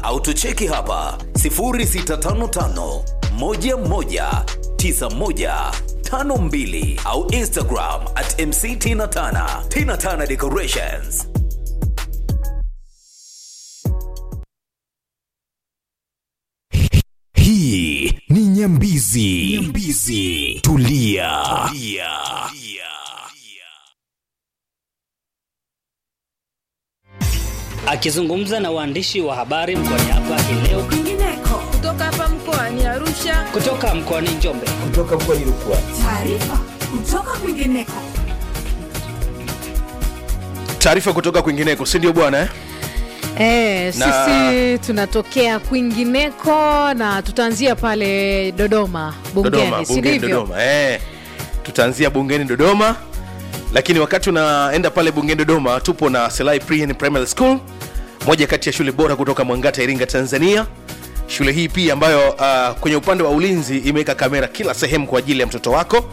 au tucheki hapa 0655 11 9152 au Instagram at mctinatana tinatana decorations. hii ni nyambizi, nyambizi. Tulia. Tulia. Akizungumza na waandishi wa habari mkoani hapa hii leo kwingineko kutoka hapa mkoani Arusha. kutoka mkoani Njombe. Taarifa kutoka kwingineko. taarifa kutoka kwingineko si ndio bwana eh? Eh, Na- sisi tunatokea kwingineko na tutaanzia pale Dodoma Dodoma, bungeni, si bungeni ndivyo? Dodoma. Eh, tutaanzia bungeni Dodoma, lakini wakati unaenda pale bungeni Dodoma, tupo na Selai Pre and Primary School, moja kati ya shule bora kutoka Mwangata, Iringa, Tanzania. Shule hii pia ambayo uh, kwenye upande wa ulinzi imeweka kamera kila sehemu kwa ajili ya mtoto wako,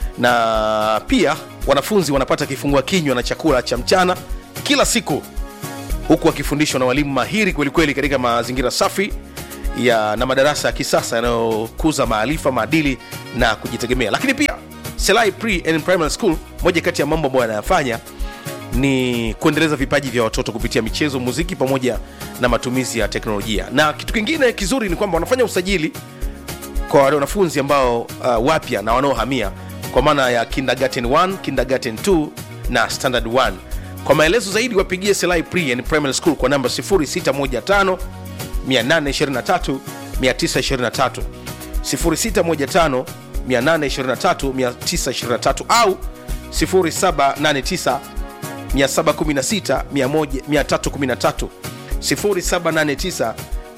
na pia wanafunzi wanapata kifungua kinywa na chakula cha mchana kila siku huku wakifundishwa na walimu mahiri kwelikweli katika mazingira safi ya na madarasa ya kisasa yanayokuza maarifa maadili na kujitegemea lakini pia selai pre and primary school moja kati ya mambo ambayo yanayafanya ni kuendeleza vipaji vya watoto kupitia michezo muziki pamoja na matumizi ya teknolojia na kitu kingine kizuri ni kwamba wanafanya usajili kwa wale wanafunzi ambao uh, wapya na wanaohamia kwa maana ya kindergarten 1 kindergarten 2 na standard 1 kwa maelezo zaidi wapigie selai pre and primary school kwa namba 0615 823 923 0615 823 923 au 0789 716 313 0789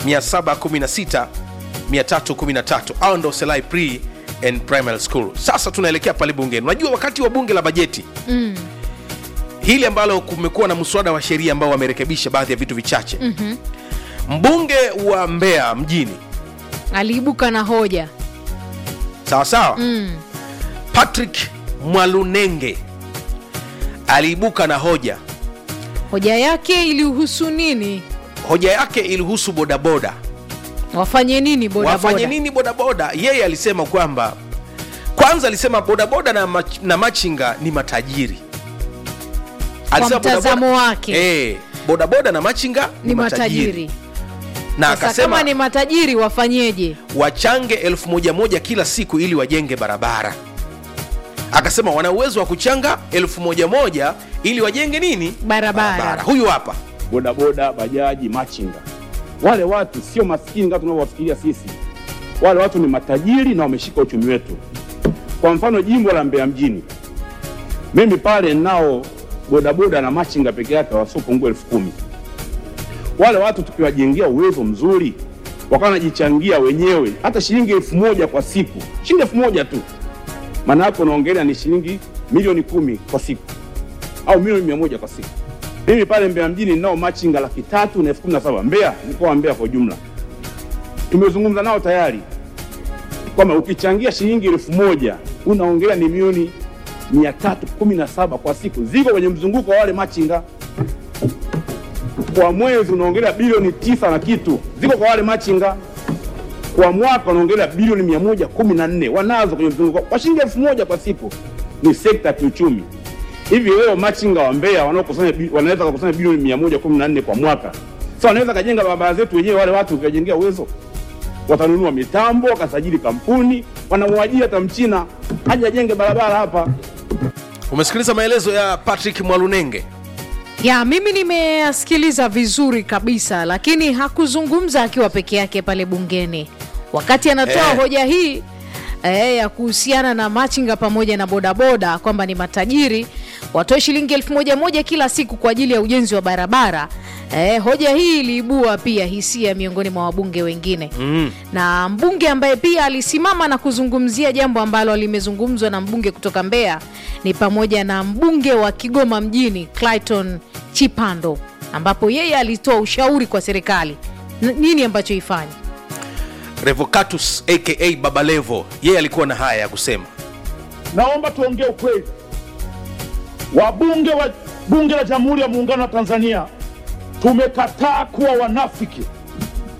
716 313 au ndo selai pre and primary school sasa tunaelekea pale bungeni unajua wakati wa bunge la bajeti mm. hili ambalo kumekuwa na mswada wa sheria ambao wamerekebisha baadhi ya vitu vichache mm-hmm. mbunge wa mbeya mjini Aliibuka na hoja sawa sawa mm. patrick mwalunenge aliibuka na hoja hoja yake ilihusu nini? hoja yake ilihusu bodaboda Wafanye nini bodaboda? wafanye nini bodaboda yeye alisema kwamba kwanza alisema bodaboda na, mach, na machinga ni matajiri Alisema mtazamo bodaboda- wake. eh, bodaboda na machinga Ni matajiri. na Sasa akasema kama ni matajiri wafanyeje? wachange elfu moja moja kila siku ili wajenge barabara akasema wana uwezo wa kuchanga elfu moja moja ili wajenge nini Barabara. huyu hapa bodaboda, bajaji, machinga. Wale watu sio maskini kama tunavyowafikiria sisi. Wale watu ni matajiri na wameshika uchumi wetu. Kwa mfano jimbo la Mbeya mjini, mimi pale nao bodaboda na machinga peke yake wasiopungua elfu kumi. Wale watu tukiwajengea uwezo mzuri, wakawa wanajichangia wenyewe hata shilingi elfu moja kwa siku, shilingi elfu moja tu, maana yake unaongelea ni shilingi milioni kumi kwa siku au milioni mia moja kwa siku. Mimi pale Mbeya mjini ninao machinga laki tatu na elfu kumi na saba Mbeya, mkoa wa Mbeya kwa ujumla. Tumezungumza nao tayari kwamba ukichangia shilingi elfu moja unaongelea ni milioni mia tatu kumi na saba kwa siku, ziko kwenye mzunguko wa wale machinga. Kwa mwezi unaongelea bilioni tisa na kitu, ziko kwa wale machinga. Kwa mwaka unaongelea bilioni mia moja kumi na nne wanazo kwenye mzunguko kwa shilingi elfu moja kwa siku. Ni sekta ya kiuchumi hivi leo machinga wa Mbeya wanaokusanya bi- wanaweza kukusanya bilioni mia moja kumi na nne kwa mwaka. Sasa wanaweza kajenga barabara zetu wenyewe, wale watu ukiwajengea uwezo, watanunua mitambo, wakasajili kampuni, wanamwajiri hata mchina aje ajenge barabara hapa. umesikiliza maelezo ya patrick mwalunenge Ya, mimi nimeyasikiliza vizuri kabisa, lakini hakuzungumza akiwa peke yake pale bungeni wakati anatoa Eh. hoja hii eh, ya kuhusiana na machinga pamoja na bodaboda kwamba ni matajiri watoe shilingi elfu moja moja kila siku kwa ajili ya ujenzi wa barabara. Eh, hoja hii iliibua pia hisia miongoni mwa wabunge wengine mm. na mbunge ambaye pia alisimama na kuzungumzia jambo ambalo limezungumzwa na mbunge kutoka Mbeya ni pamoja na mbunge wa Kigoma mjini Clayton Chipando, ambapo yeye alitoa ushauri kwa serikali N- nini ambacho ifanye. revocatus aka babalevo yeye alikuwa na haya ya kusema Naomba tuongee ukweli. Wabunge wa bunge la Jamhuri ya Muungano wa Tanzania tumekataa kuwa wanafiki.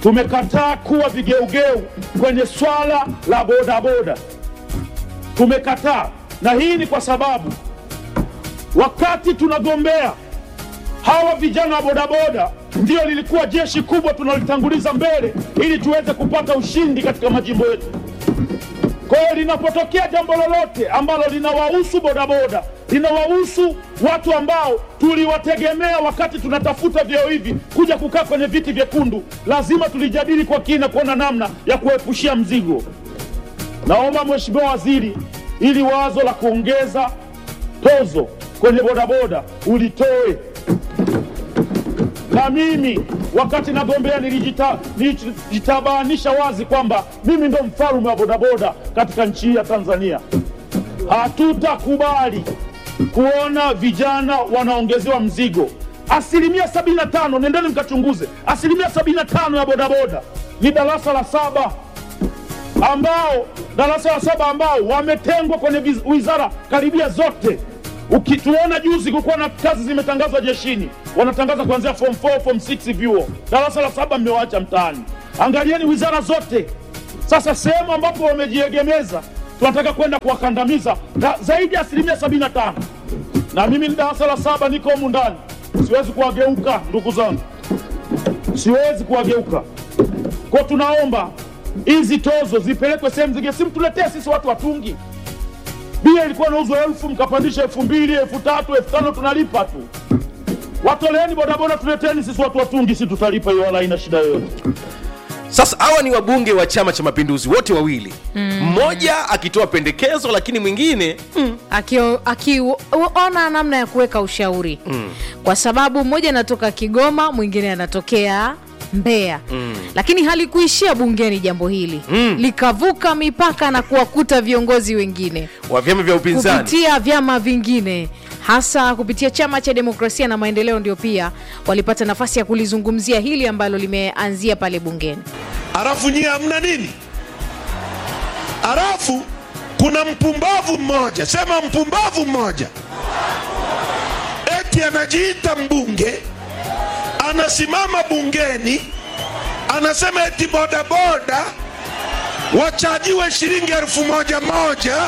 tumekataa kuwa vigeugeu kwenye swala la bodaboda, tumekataa, na hii ni kwa sababu wakati tunagombea hawa vijana wa bodaboda ndio lilikuwa jeshi kubwa tunalitanguliza mbele ili tuweze kupata ushindi katika majimbo yetu. Kwa hiyo linapotokea jambo lolote ambalo linawahusu bodaboda, linawahusu watu ambao tuliwategemea wakati tunatafuta vyeo hivi kuja kukaa kwenye viti vyekundu, lazima tulijadili kwa kina kuona namna ya kuepushia mzigo. Naomba Mheshimiwa Waziri, ili wazo la kuongeza tozo kwenye bodaboda ulitoe na mimi wakati nagombea nilijita- nilijitabanisha wazi kwamba mimi ndo mfalme wa bodaboda katika nchi hii ya Tanzania. Hatutakubali kuona vijana wanaongezewa mzigo. Asilimia 75, nendeni mkachunguze, asilimia 75 ya bodaboda ni darasa la saba ambao darasa la saba ambao wametengwa kwenye viz- wizara karibia zote. Ukituona juzi kulikuwa na kazi zimetangazwa jeshini, wanatangaza kuanzia form 4, form 6 vyuo. Darasa la saba mmewaacha mtaani. Angalieni wizara zote. Sasa sehemu ambapo wamejiegemeza, tunataka kwenda kuwakandamiza na zaidi ya asilimia 75, na mimi ni darasa la saba, niko humu ndani, siwezi kuwageuka ndugu zangu, siwezi kuwageuka kwa tunaomba hizi tozo zipelekwe sehemu zingine, si mtuletee sisi watu watungi. Bia ilikuwa inauzwa elfu mkapandisha elfu mbili elfu tatu elfu tano tunalipa tu. Watoleeni bodaboda, tuleteni sisi watu watungi, si tutalipa hiyo, wala haina shida yoyote. sasa hawa ni wabunge wa chama cha mapinduzi wote wawili mmoja akitoa pendekezo lakini mwingine akiona aki, ona namna ya kuweka ushauri mm. kwa sababu mmoja anatoka Kigoma, mwingine anatokea Mbeya mm. lakini halikuishia bungeni jambo hili mm. likavuka mipaka na kuwakuta viongozi wengine wa vyama vya upinzani kupitia vyama vingine hasa kupitia chama cha demokrasia na maendeleo, ndio pia walipata nafasi ya kulizungumzia hili ambalo limeanzia pale bungeni. Halafu nyie hamna nini? Halafu kuna mpumbavu mmoja, sema mpumbavu mmoja, eti anajiita mbunge, anasimama bungeni, anasema eti bodaboda wachajiwe shilingi elfu moja moja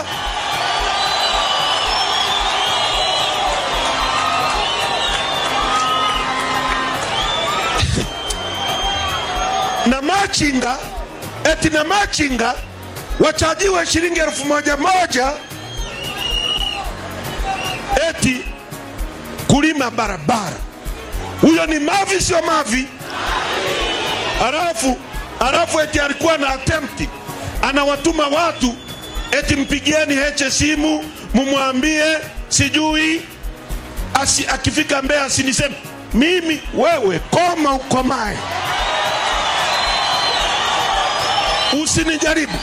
na machinga eti na machinga wachajiwe shilingi elfu moja moja eti kulima barabara. Huyo ni mavi, sio mavi? Halafu halafu eti alikuwa na attempt, anawatuma watu eti mpigieni Heche simu mumwambie sijui asi, akifika Mbeya asiniseme mimi. Wewe koma ukomae usinijaribu,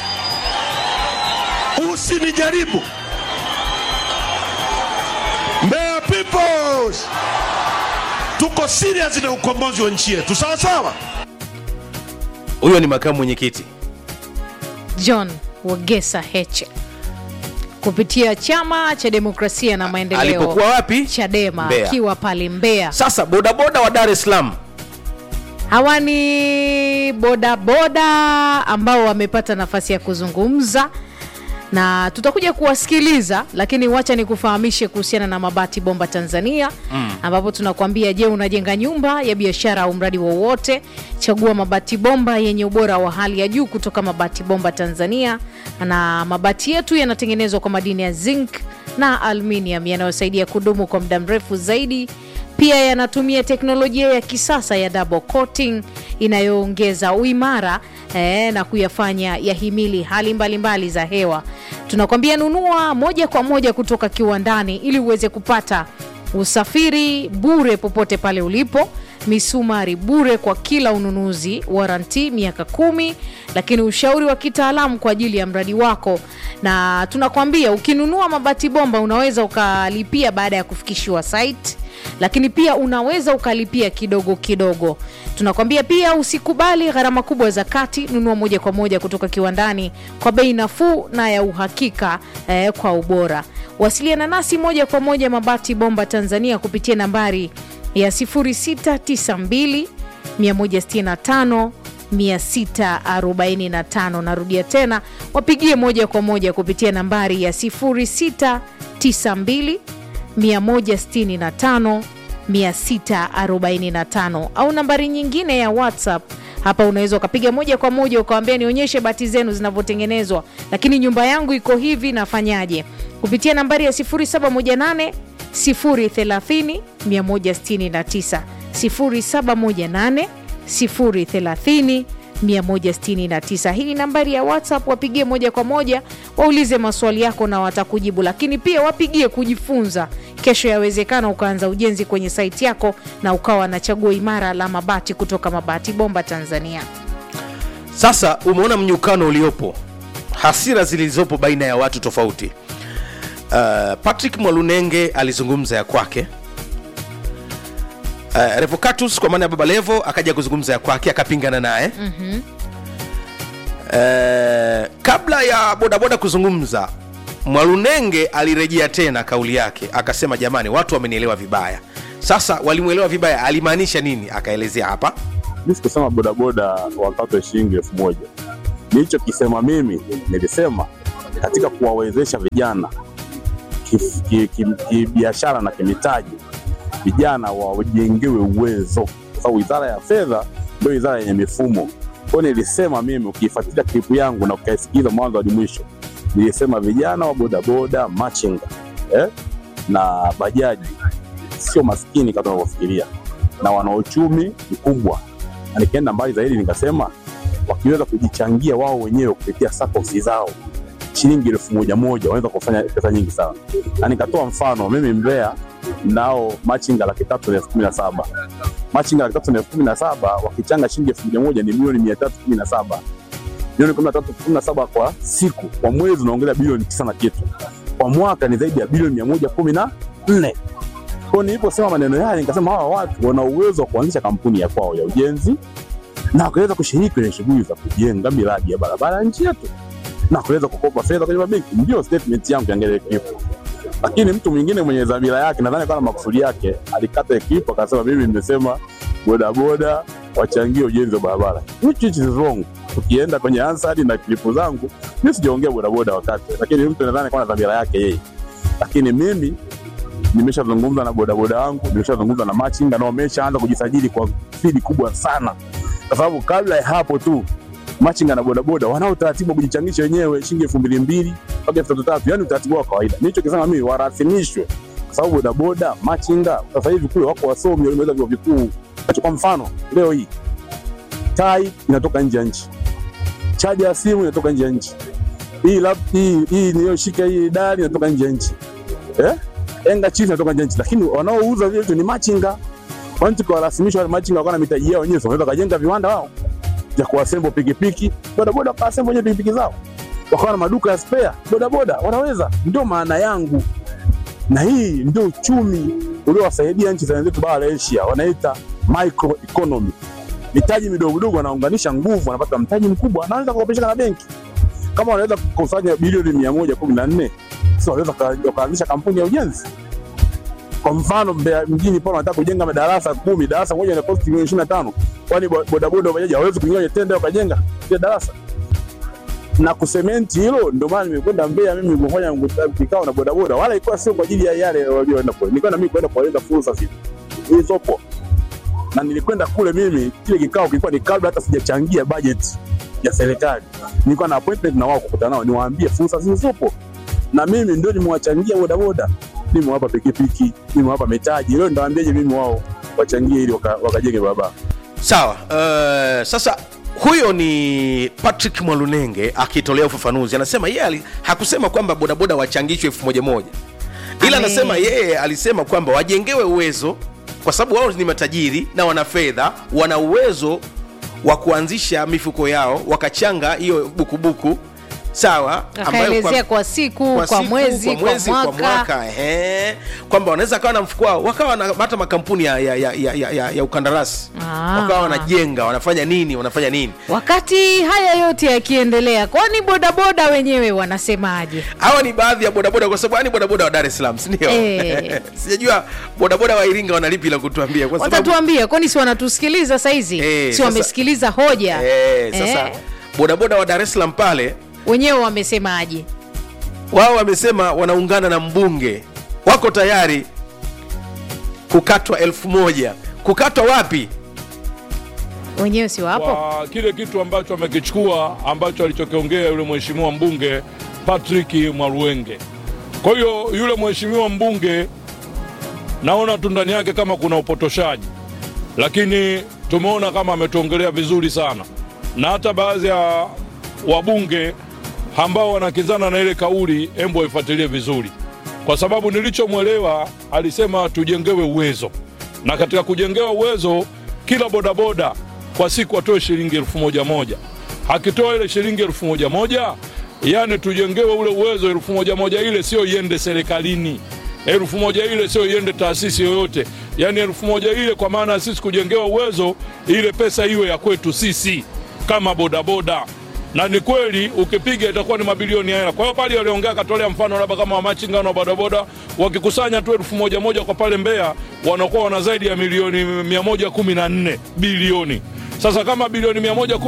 usinijaribu. Mbeya peoples, tuko serious na ukombozi wa nchi yetu, sawa sawa. huyo ni makamu mwenyekiti John Wagesa Heche kupitia chama cha demokrasia na maendeleo alipokuwa wapi Chadema Mbeya. akiwa pale Mbeya. sasa bodaboda wa dar es salaam Hawa ni bodaboda ambao wamepata nafasi ya kuzungumza na tutakuja kuwasikiliza, lakini wacha nikufahamishe kuhusiana na Mabati Bomba Tanzania mm. ambapo tunakuambia, je, unajenga nyumba ya biashara au mradi wowote? Chagua mabati bomba yenye ubora wa hali ya juu kutoka Mabati Bomba Tanzania, na mabati yetu yanatengenezwa kwa madini ya zinc na aluminium yanayosaidia kudumu kwa muda mrefu zaidi pia yanatumia teknolojia ya kisasa ya double coating inayoongeza uimara eh, na kuyafanya yahimili hali mbalimbali mbali za hewa. Tunakwambia nunua moja kwa moja kutoka kiwandani ili uweze kupata usafiri bure popote pale ulipo misumari bure kwa kila ununuzi, waranti miaka kumi, lakini ushauri wa kitaalamu kwa ajili ya mradi wako. Na tunakwambia ukinunua mabati bomba unaweza ukalipia baada ya kufikishiwa site lakini pia unaweza ukalipia kidogo kidogo. Tunakwambia pia usikubali gharama kubwa za kati, nunua moja kwa moja kutoka kiwandani kwa bei nafuu na ya uhakika eh, kwa ubora. Wasiliana nasi moja kwa moja Mabati Bomba Tanzania kupitia nambari ya 0692 165 645 narudia tena wapigie moja kwa moja kupitia nambari ya 0692 165 645 au nambari nyingine ya whatsapp hapa unaweza ukapiga moja kwa moja ukawambia nionyeshe bati zenu zinavyotengenezwa lakini nyumba yangu iko hivi nafanyaje kupitia nambari ya 718 030 169 0718 030 169 hii ni nambari ya whatsapp wapigie moja kwa moja waulize maswali yako na watakujibu lakini pia wapigie kujifunza kesho yawezekana ukaanza ujenzi kwenye saiti yako na ukawa na chaguo imara la mabati kutoka mabati bomba tanzania sasa umeona mnyukano uliopo hasira zilizopo baina ya watu tofauti uh, patrick mwalunenge alizungumza ya kwake uh, revocatus kwa maana ya baba levo akaja kuzungumza ya kwake akapingana naye mm-hmm. uh, kabla ya bodaboda kuzungumza mwalunenge alirejea tena kauli yake akasema jamani watu wamenielewa vibaya sasa walimwelewa vibaya alimaanisha nini akaelezea hapa mi sikusema bodaboda wakatwe shilingi elfu moja nilichokisema mimi nilisema katika kuwawezesha vijana kibiashara ki, ki, ki kibiashara na kimitaji vijana wajengewe uwezo kwa sababu wizara ya fedha ndio wizara yenye mifumo kwao nilisema mimi ukiifuatilia klipu yangu na ukaisikiza mwanzo hadi mwisho nilisema vijana wa bodaboda machinga eh? na bajaji sio maskini kama tunavyofikiria na wana uchumi mkubwa na nikienda mbali zaidi nikasema wakiweza kujichangia wao wenyewe kupitia sakosi zao shilingi elfu moja moja wanaweza kufanya pesa nyingi sana na nikatoa mfano mimi mbea nao machinga laki tatu na elfu kumi na saba machinga laki tatu na elfu kumi na saba wakichanga shilingi elfu moja moja ni milioni mia tatu kumi na saba milioni kumi na tatu kumi na saba kwa siku kwa mwezi unaongelea bilioni tisa na kitu kwa mwaka ni zaidi ya bilioni mia moja kumi na nne kwao niliposema maneno yale nikasema hawa watu wana uwezo wa kuanzisha kampuni ya kwao ya ujenzi na wakaweza kushiriki kwenye shughuli za kujenga miradi ya barabara ya nchi yetu na kuweza kukopa fedha kwenye mabenki ndio statement yangu ya klipu lakini mtu mwingine mwenye dhamira yake nadhani kana makusudi yake alikata klipu akasema mimi nimesema bodaboda wachangie ujenzi wa barabara which is wrong tukienda kwenye ansari na klipu zangu mi sijaongea bodaboda wakati lakini mtu nadhani kana dhamira yake yeye lakini mimi nimeshazungumza na bodaboda wangu nimeshazungumza na machinga na wameshaanza kujisajili kwa spidi kubwa sana kwa sababu kabla ya hapo tu machinga na bodaboda wanao utaratibu wa kujichangisha wenyewe shilingi elfu mbili mbili mpaka elfu tatu tatu yani utaratibu wa kawaida nilichokisema mimi warasimishwe kwa sababu bodaboda machinga sasa hivi kule wako wasomi walimeweza vyuo vikuu kwa mfano leo hii tai inatoka nje ya nchi chaja ya simu inatoka nje ya nchi hii lap hii hii niliyoshika hii dari inatoka nje ya nchi eh enga chief inatoka nje ya nchi lakini wanaouza vile vitu ni machinga kwani tukiwarasimisha wale machinga wakawa na mitaji yao wenyewe wanaweza kajenga viwanda wao vya kuasembo pikipiki bodaboda wakaasembo wenyewe pikipiki zao wakawa na maduka ya spare bodaboda wanaweza ndio maana yangu na hii ndio uchumi uliowasaidia nchi za wenzetu bara la asia wanaita micro economy mitaji midogo midogo wanaunganisha nguvu wanapata mtaji mkubwa anaweza kukopesheka na benki kama wanaweza kukusanya bilioni mia moja kumi na nne si wanaweza wakaanzisha kampuni ya ujenzi kwa mfano Mbeya mjini pale wanataka kujenga madarasa kumi, darasa moja ina cost milioni ishirini na tano kwani bodaboda bajaji hawezi kuingia kwenye tenda wakajenga ile darasa na kusementi hilo. Ndio maana nimekwenda Mbeya mimi kufanya kikao na bodaboda, wala ilikuwa sio kwa ajili ya yale walioenda kule, nilikuwa na mimi kwenda kueleza fursa zile zilizopo, na nilikwenda kule mimi, kile kikao kilikuwa ni kabla hata sijachangia budget ya serikali, nilikuwa na appointment na wao kukutana nao, niwaambie fursa zilizopo, na mimi ndio nimewachangia bodaboda nimewapa pikipiki, nimewapa mitaji. Leo ndawaambiaje mimi wao wachangie ili wakajenge waka barabara? sawa uh, sasa huyo ni patrick mwalunenge akitolea ufafanuzi anasema yeye hakusema kwamba bodaboda wachangishwe elfu moja moja ila Ame- anasema yeye alisema kwamba wajengewe uwezo kwa sababu wao ni matajiri na wana fedha wana uwezo wa kuanzisha mifuko yao wakachanga hiyo bukubuku sawa ambayo akaelezea kwa siku kwa, siku, mwezi kwa, mwezi, kwa kwa mwaka, mwaka ehe. kwamba wanaweza kawa na mfuko wao wakawa na hata makampuni ya, ya, ya, ya, ya, ya, ya ukandarasi Ah. wakawa wanajenga wanafanya nini wanafanya nini wakati haya yote yakiendelea kwani bodaboda wenyewe wanasemaje hawa ni baadhi ya bodaboda kwa sababu ni bodaboda wa dar es salaam sindio Eh. sijajua bodaboda wa iringa wanalipi la kutuambia kwa sababu watatuambia kwani si wanatusikiliza saizi Eh, si sasa- wamesikiliza hoja eh, sasa Eh, bodaboda wa dar es salaam pale wenyewe wamesemaje wao wamesema wanaungana na mbunge wako tayari kukatwa elfu moja kukatwa wapi wenyewe si wapo kwa kile kitu ambacho amekichukua ambacho alichokiongea yule mheshimiwa mbunge Patrick Mwaruenge. Kwa hiyo yule mheshimiwa mbunge naona tu ndani yake kama kuna upotoshaji, lakini tumeona kama ametuongelea vizuri sana, na hata baadhi ya wabunge ambao wanakinzana na ile kauli, embo waifuatilie vizuri, kwa sababu nilichomwelewa alisema tujengewe uwezo, na katika kujengewa uwezo kila bodaboda kwa siku atoe shilingi elfu moja moja. Akitoa ile shilingi elfu moja moja, yani tujengewe ule uwezo, elfu moja moja ile sio iende serikalini, elfu moja ile sio iende taasisi yoyote, yani elfu moja ile kwa maana ya sisi kujengewa uwezo, ile pesa iwe ya kwetu sisi kama bodaboda na ni kweli ukipiga itakuwa ni mabilioni ya hela. Kwa hiyo pale waliongea, akatolea mfano labda kama wamachinga na bodaboda wakikusanya tu elfu moja moja kwa pale Mbeya, wanakuwa wana zaidi ya milioni 114 bilioni. Sasa kama bilioni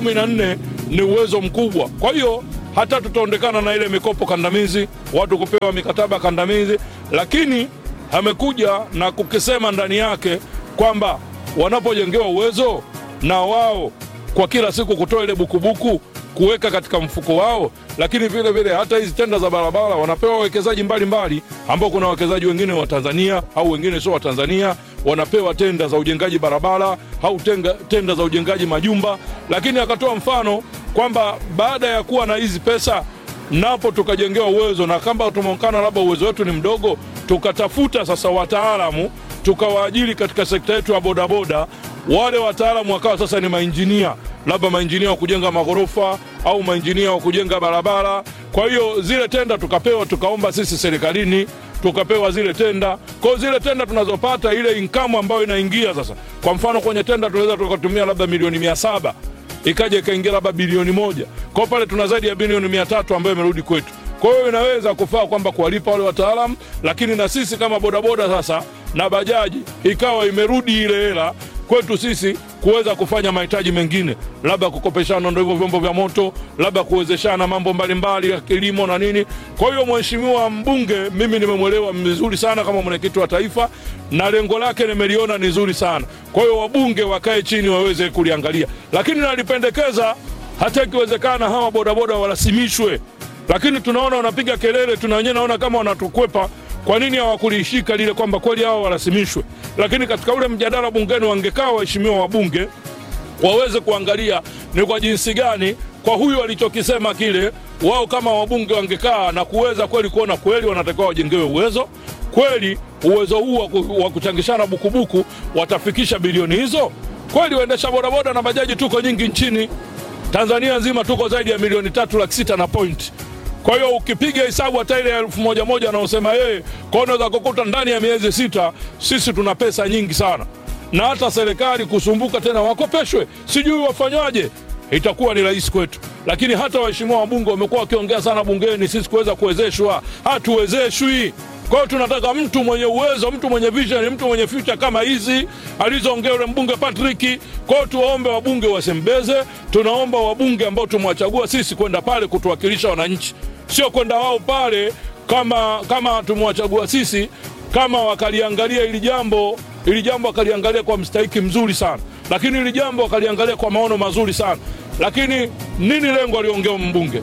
114 ni uwezo mkubwa, kwa hiyo hata tutaondekana na ile mikopo kandamizi, watu kupewa mikataba kandamizi, lakini amekuja na kukisema ndani yake kwamba wanapojengewa uwezo na wao kwa kila siku kutoa ile bukubuku kuweka katika mfuko wao, lakini vile vile hata hizi tenda za barabara wanapewa wawekezaji mbalimbali, ambao kuna wawekezaji wengine wa Tanzania au wengine sio wa Tanzania, wanapewa tenda za ujengaji barabara au tenga, tenda za ujengaji majumba. Lakini akatoa mfano kwamba baada ya kuwa na hizi pesa napo tukajengewa uwezo, na kama tumeonekana labda uwezo wetu ni mdogo, tukatafuta sasa wataalamu tukawaajiri katika sekta yetu ya bodaboda wale wataalamu wakawa sasa ni mainjinia, labda mainjinia wa kujenga maghorofa au mainjinia wa kujenga barabara. Kwa hiyo zile tenda tukapewa, tukaomba sisi serikalini tukapewa zile tenda. Kwa hiyo zile tenda tunazopata, ile income ambayo inaingia sasa, kwa mfano kwenye tenda tunaweza tukatumia labda milioni mia saba ikaja ikaingia labda bilioni moja. Kwa hiyo pale tuna zaidi ya bilioni mia tatu ambayo imerudi kwetu. Kwa hiyo inaweza kufaa kwamba kuwalipa wale wataalamu, lakini na sisi kama bodaboda sasa na bajaji ikawa imerudi ile hela kwetu sisi kuweza kufanya mahitaji mengine, labda kukopeshana ndo hivyo vyombo vya moto, labda kuwezeshana mambo mbalimbali ya kilimo na nini. Kwa hiyo mheshimiwa mbunge, mimi nimemwelewa vizuri sana kama mwenyekiti wa taifa, na lengo lake nimeliona ni zuri sana. Kwa hiyo wabunge wakae chini waweze kuliangalia, lakini nalipendekeza hata ikiwezekana hawa bodaboda warasimishwe, lakini tunaona wanapiga kelele, tuna wenyewe naona kama wanatukwepa kwa nini hawakulishika lile kwamba kweli hao warasimishwe? Lakini katika ule mjadala bungeni wangekaa waheshimiwa wabunge waweze kuangalia ni kwa jinsi gani kwa huyu alichokisema kile, wao kama wabunge wangekaa na kuweza kweli kuona kweli wanatakiwa wajengewe uwezo kweli, uwezo huu wa ku- wa kuchangishana bukubuku watafikisha bilioni hizo kweli. Waendesha bodaboda na bajaji tuko nyingi nchini Tanzania nzima, tuko zaidi ya milioni tatu laki sita na point kwa hiyo ukipiga hesabu hata ile elfu moja moja anaosema yeye, kwa unaweza kukuta ndani ya miezi sita sisi tuna pesa nyingi sana, na hata serikali kusumbuka tena wakopeshwe, sijui wafanywaje, itakuwa ni rahisi kwetu. Lakini hata waheshimiwa wabunge wamekuwa wakiongea sana bungeni, sisi kuweza kuwezeshwa, hatuwezeshwi. Kwa hiyo tunataka mtu mwenye uwezo, mtu mwenye vision, mtu mwenye future kama hizi alizoongea yule mbunge Patrick. Kwa hiyo tuwaombe wabunge wasembeze, tunaomba wabunge ambao tumewachagua sisi kwenda pale kutuwakilisha wananchi, sio kwenda wao pale kama kama tumewachagua sisi, kama wakaliangalia hili jambo hili jambo wakaliangalia kwa mstahiki mzuri sana, lakini hili jambo wakaliangalia kwa maono mazuri sana. Lakini nini lengo aliongea mbunge?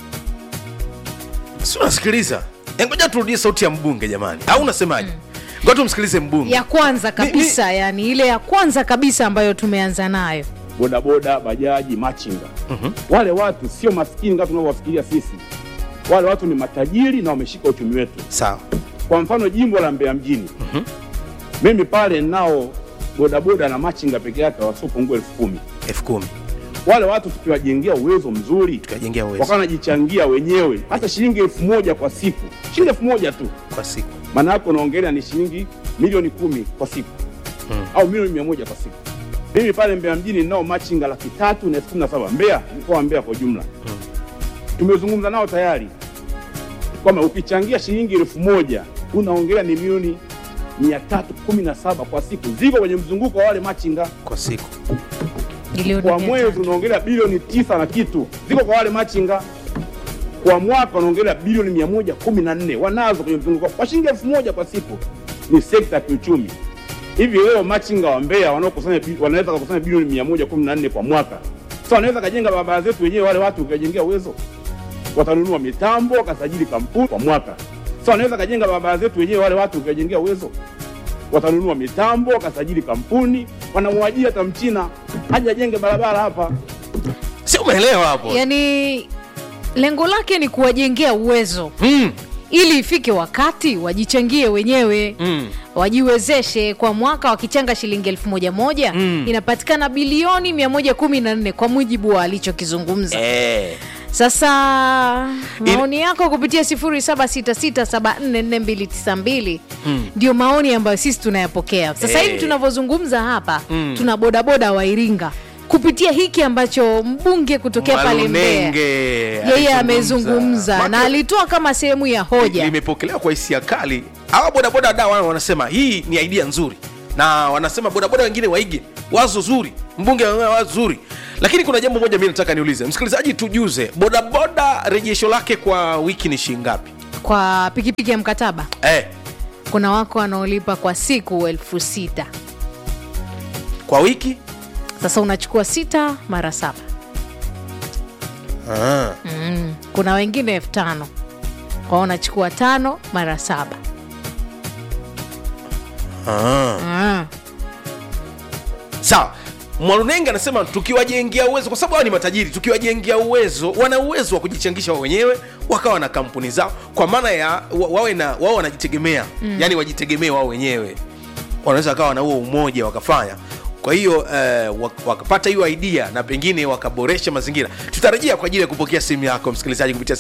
si unasikiliza Eh, ngoja turudie sauti ya mbunge jamani au unasemaje ngoja tumsikilize mbunge ya kwanza kabisa yani ile ya kwanza kabisa ambayo tumeanza nayo bodaboda, bajaji, machinga. Wale watu sio maskini kama tunavyowafikiria sisi. Wale watu ni matajiri na wameshika uchumi wetu. sawa Kwa mfano jimbo la Mbeya mjini, mimi pale nao bodaboda na machinga peke yake wasiopungua elfu kumi elfu kumi wale watu tukiwajengea uwezo mzuri tukajengea uwezo wakawa wanajichangia wenyewe hata shilingi elfu moja kwa siku shilingi elfu moja tu kwa siku maana yake unaongelea ni shilingi milioni kumi kwa siku Hmm. au milioni mia moja kwa siku mimi pale mbeya mjini ninao machinga laki tatu na elfu kumi na saba mbeya mkoa wa mbeya kwa ujumla tumezungumza nao tayari kwamba ukichangia shilingi elfu moja unaongelea ni milioni mia tatu kumi na saba kwa siku ziko kwenye mzunguko wa wale machinga kwa siku Milioni kwa mia mwezi tatu. unaongelea bilioni tisa na kitu ziko kwa wale machinga kwa mwaka unaongelea bilioni mia moja kumi na nne wanazo kwenye mzunguko kwa shilingi elfu moja kwa siku ni sekta ya kiuchumi hivi leo machinga wa mbeya wanaokusanya bi- wanaweza kukusanya bilioni mia moja kumi na nne kwa mwaka sa wanaweza kajenga barabara zetu wenyewe wale watu ukajengea uwezo watanunua mitambo wakasajili kampuni kwa mwaka sa wanaweza kajenga barabara zetu wenyewe wale watu ukajengea uwezo watanunua mitambo wakasajili kampuni wanamwajiri hata mchina haja ajenge barabara hapa si umeelewa hapo yaani lengo lake ni kuwajengea uwezo mm. ili ifike wakati wajichangie wenyewe Mm. wajiwezeshe kwa mwaka wakichanga shilingi elfu moja moja Mm. inapatikana bilioni 114 kwa mujibu wa alichokizungumza eh. sasa maoni yako kupitia 0766744292 Mm. ndio maoni ambayo sisi tunayapokea sasa Eh. hivi tunavyozungumza hapa Mm. tuna bodaboda wa iringa kupitia hiki ambacho mbunge kutokea pale Mbeya Malunenge yeye amezungumza na Maka- alitoa kama sehemu ya hoja limepokelewa kwa hisia kali hawa bodaboda da wana- wanasema hii ni idea nzuri na wanasema bodaboda wengine waige wazo zuri mbunge amesema wazo zuri lakini kuna jambo moja mi nataka niulize msikilizaji tujuze bodaboda rejesho lake kwa wiki ni shilingi ngapi kwa pikipiki ya mkataba eh, kuna wako wanaolipa kwa siku elfu sita kwa wiki sasa unachukua sita mara saba ah. mm. kuna wengine elfu tano kwao unachukua tano mara saba Ah. mm. sawa mwalunenge anasema tukiwajengea uwezo kwa sababu hawa ni matajiri tukiwajengea uwezo wana uwezo wa kujichangisha wao wenyewe wakawa na kampuni zao kwa maana ya wa- wawe na wao wanajitegemea mm. yani wajitegemee wao wenyewe wanaweza wakawa na huo umoja wakafanya kwa hiyo eh, wak- wakapata hiyo idea na pengine wakaboresha mazingira tutarejea kwa ajili ya kupokea simu yako msikilizaji kupitia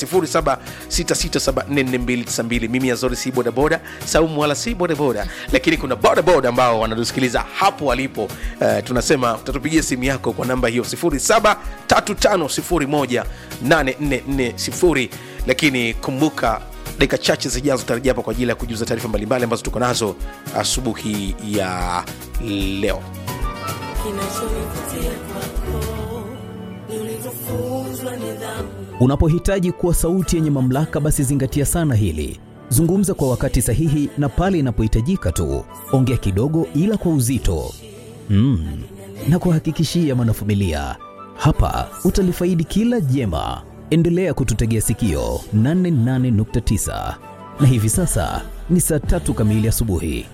0766744292 mimi azori si bodaboda saumu wala si bodaboda lakini kuna bodaboda ambao wanatusikiliza hapo walipo eh, tunasema utatupigia simu yako kwa namba hiyo 0735018440 lakini kumbuka dakika chache zijazo tutarejea hapa kwa ajili ya kujuza taarifa mbalimbali ambazo tuko nazo asubuhi ya leo Unapohitaji kuwa sauti yenye mamlaka, basi zingatia sana hili. Zungumza kwa wakati sahihi na pale inapohitajika tu. Ongea kidogo, ila kwa uzito mm. na kuhakikishia mwanafamilia, hapa utalifaidi kila jema. Endelea kututegea sikio 88.9 na hivi sasa ni saa tatu kamili asubuhi.